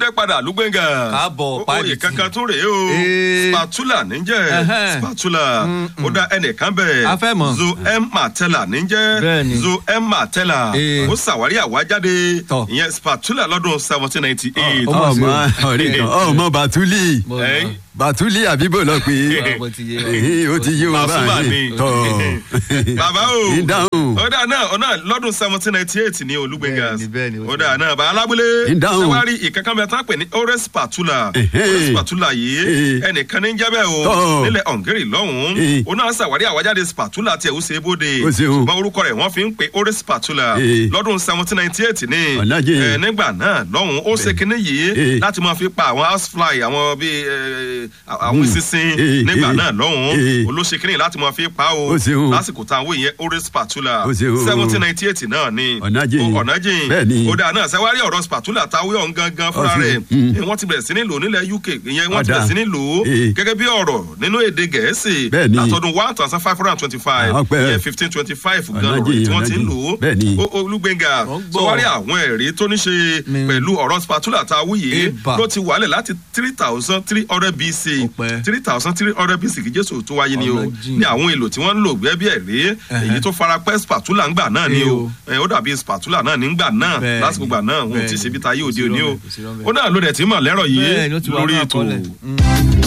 dé padà lúgbẹ́ngà. Káàbọ̀, Ó- pàdé oyè tí. kankan tún rèé o. Ee. spatula níjẹ́ Ẹhẹ́n. spatula. ó dá ẹnìkan bẹ̀. A fẹ́ mọ̀. zo m martella níjẹ́ Bẹ́ẹ̀ni. zo m martella. Ee. ó ṣàwárí àwájáde. Tọ̀. ìyẹn spatula lọ́dún seventeen ninety eight. Ó mọ̀ sí ọmọ o. ọ̀rẹ́ kan ọmọ bàtúlì Mo- Ẹ́. bàtúlì àbíbò lọ pé Mo ti yé wa. Èhé, ó ti yé wa Màsúmà ni. báyìí tọ bàbá o ìdáhùn ó dà náà ó náà lọ́dún seventeen ninety eight ní olúgbẹ̀ngà Bẹ́ẹ̀ni, bẹ́ẹ̀ni, ó ó ti dà náà bá alábúlé Ìdáhùn. sẹ́wárí ìkankan bẹ́ẹ̀ tán pè ní ores spatula Ẹ̀hẹ́. ores spatula yìí Ẹ̀hẹ́. ẹnìkan ní jẹ́bẹ̀ o Tọ́. nílẹ̀ hungary lọ́hùn-ún Ẹ̀hẹ́. ó náà ṣàwárí àwájáde spatula tiẹ̀ ó ṣe é bóde Ó ṣe o. ṣùgbọ́n orúkọ rẹ̀ wọ́n fi ń pe ores spatula Ẹ̀hẹ́. lọ́dún seventeen ninety eight ní Ọ̀nàjẹ́. ẹ̀, nígbà náà lọ́hùn-ún ó ṣe kinní yìí Ẹ̀hẹ́. láti máa fi pa àwọn housefly àwọn bíi ẹ̀, àwọn sísìn Ẹ̀hẹ́. nígbà Ẹ̀hẹ́. náà lọ́hùn-ún Ẹ̀hẹ́. olóṣèkínní láti máa fi pa o Ó ṣe o. lásìkò tá à ń wò yẹn orí spatula Ó ṣe o. seventeen ninety eight náà ni Ọ̀nàjìn. Ó- ọ̀nàjìn Bẹ́ẹ̀ni. ó dáa náà sẹ́wárí ọ̀rọ̀ spatula táwé ọ̀hún gangan fúnra Ó ṣe o. rẹ̀ Mm. Eh, wọ́n ti bẹ̀rẹ̀ sí ní lò nílẹ̀ uk ìyẹn wọ́n ti Ọ̀dà. bẹ̀rẹ̀ sí ní lò ó Eh. gẹ́gẹ́ bí ọ̀rọ̀ nínú èdè gẹ̀ẹ́sì Bẹ́ẹ̀ni. látọdún one thousand five hundred and twenty five Ah, ọpẹ́. ìyẹn fifteen twenty five gan Ọ̀nàjìn, ọ̀rọ̀ tí wọ́n ti ń ọ̀nàjìn. lò ó Bẹ́ẹ̀ni. Ó- olúgbẹ̀ngà Wọ́n gbọ́. sọwárí àwọn ẹ̀rí tó ní ṣe Mi- pẹ̀lú ọ̀rọ̀ spatula táwé yìí Eba. ló ti wálẹ̀ láti three thousand three hundred bc Ọpẹ́. three thousand three hundred bc kí jésù tó wáyé ni o Ọ̀nàjìn. ní àwọn èlò tí wọ́n ń lò gbẹ́ bí ẹ̀rí èyí tó fara pẹ́ spatula ń gbà náà ni Ee o o. ẹ, ó dàbí spatula náà ní gbà náà Bẹ́ẹ̀ni, lásìkò gbà náà wọn ò tí ì bẹ́ẹ̀ni. ṣe bí tayé Kò òde sí òní o rọ́bẹ̀, kò sí rọ́bẹ̀. ó náà ló dẹ̀ tí mọ̀ lẹ́rọ̀ Bẹ́ẹ̀ni, ó yìí ti wà lórí ní ètò àkọọ́lẹ̀. Mm.